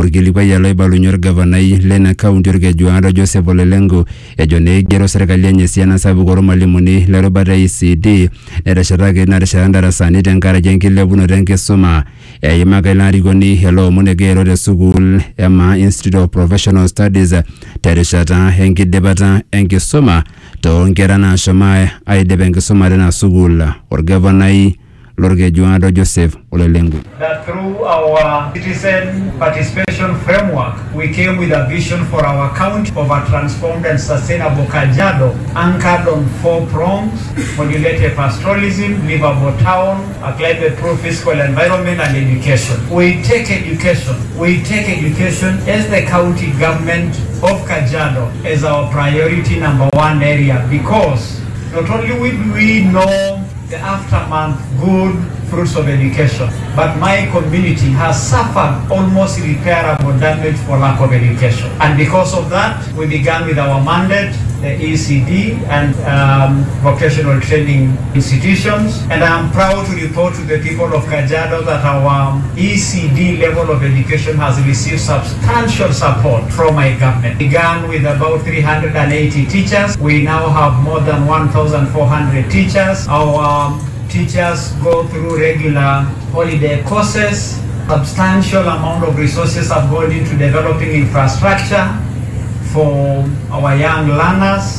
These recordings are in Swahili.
orkilikuai loibalunye orgavanai lena kaunti orkejuado Joseph Olelengu ejo neigero serkali enye esiana sapuk ormalimuni lerubata e ECD neteshetaki natesheta ndarasani tenkaraki enkilepunoto enkisuma eimaka ilo arikoni ele omon egira te sukuul ema Institute of Professional Studies terishata enkidipata enkisuma toonkera naashomo aidip enkisuma tina sukuul orgavanai lorkejuado Joseph Olelengu. that through our citizen participation framework, we came with a vision for our county of a transformed and sustainable Kajiado, anchored on four prongs, modulated pastoralism, livable town, a climate-proof fiscal environment, and education. We take education, we take education as the county government of Kajiado as our priority number one area because not only will we know the aftermath good fruits of education. But my community has suffered almost irreparable damage for lack of education. And because of that, we began with our mandate, the ECD and um, vocational training institutions. And I am proud to report to the people of Kajiado that our ECD level of education has received substantial support from my government. Began with about 380 teachers. We now have more than 1,400 teachers. Our um, teachers go through regular holiday courses. Substantial amount of resources have gone into developing infrastructure for our young learners.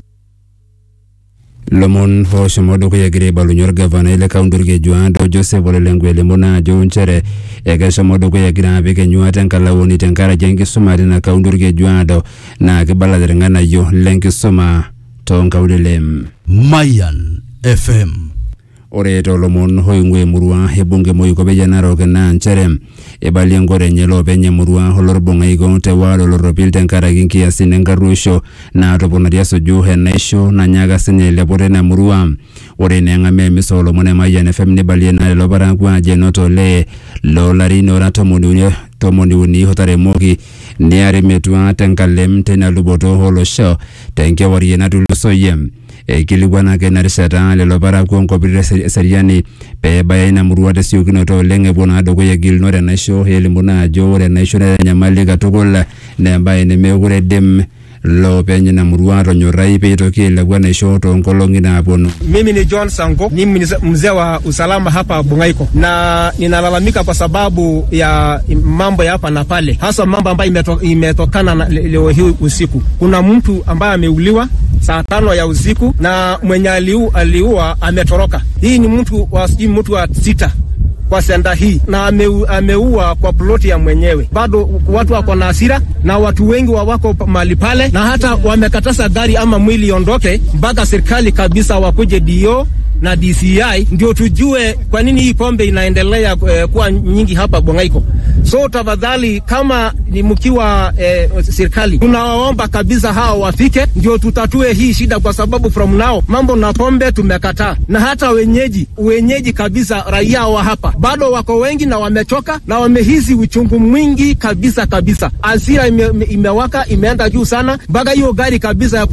lomon oshomo dukuya egira aibalunye orgavanai le kaunti orkejuado Joseph Olelengu elimu naa ajo nchere ekeshomo dukuya egira apik enyuata enkalaoni tenkaraki enkisuma tina kaunti orkejuado naa kibala irng'anayio lenkisuma toonkaulele. Mayan FM. ore toolomon oing'ua emurua ebunge moikopeyia narok naa nchere eibalie enkoro enye loopeny emurua olorbung'aiko te waalo loropil tenkaraki nkiasin enkarruisho naatoponari esuju enaisho nanyaaka sinye ailepu tina murua ore naa eng'amia emisa oolomon e Mayian FM neibalie naa lelo parakuo ajo enoto olee loolarin ora tomoni uni tomoni uni otaremoki neari metua tenkalem teina luboto olosho tenkewarie natulusoyie eikilikwanaki ina rishata lelo parakuo nkopirr eseriani peebaya ina murua tesiokinoto oleng epuo naa dukuya gilunore enaisho elimu naa ajo ore enaisho netanyamali katukul naa embaye nemekure idim loopeny ina murua atonyorrai peitoki ailepu enaisho toonkolong'i naaponu Mimi ni John Sango, ni mzee mzee wa usalama hapa Bungaiko, na ninalalamika kwa sababu ya mambo ya hapa na pale, hasa mambo ambayo imeto, imetokana na le- leo hii usiku. Kuna mtu ambaye ameuliwa saa tano ya usiku na mwenye aliu, aliua ametoroka. Hii ni mtu wa sijui mtu wa sita kwa senda hii na ameu, ameua kwa ploti ya mwenyewe. Bado watu wako na hasira na watu wengi wa wako mahali pale, na hata wamekataza gari ama mwili iondoke mpaka serikali kabisa wakuje dio na DCI ndio tujue kwa nini hii pombe inaendelea eh, kuwa nyingi hapa Bongaiko. So tafadhali, kama ni mkiwa eh, serikali, tunawaomba kabisa hao wafike ndio tutatue hii shida, kwa sababu from now mambo na pombe tumekataa, na hata wenyeji wenyeji kabisa, raia wa hapa bado wako wengi na wamechoka na wamehisi uchungu mwingi kabisa kabisa. Hasira ime, ime- imewaka imeenda juu sana mpaka hiyo gari kabisa ya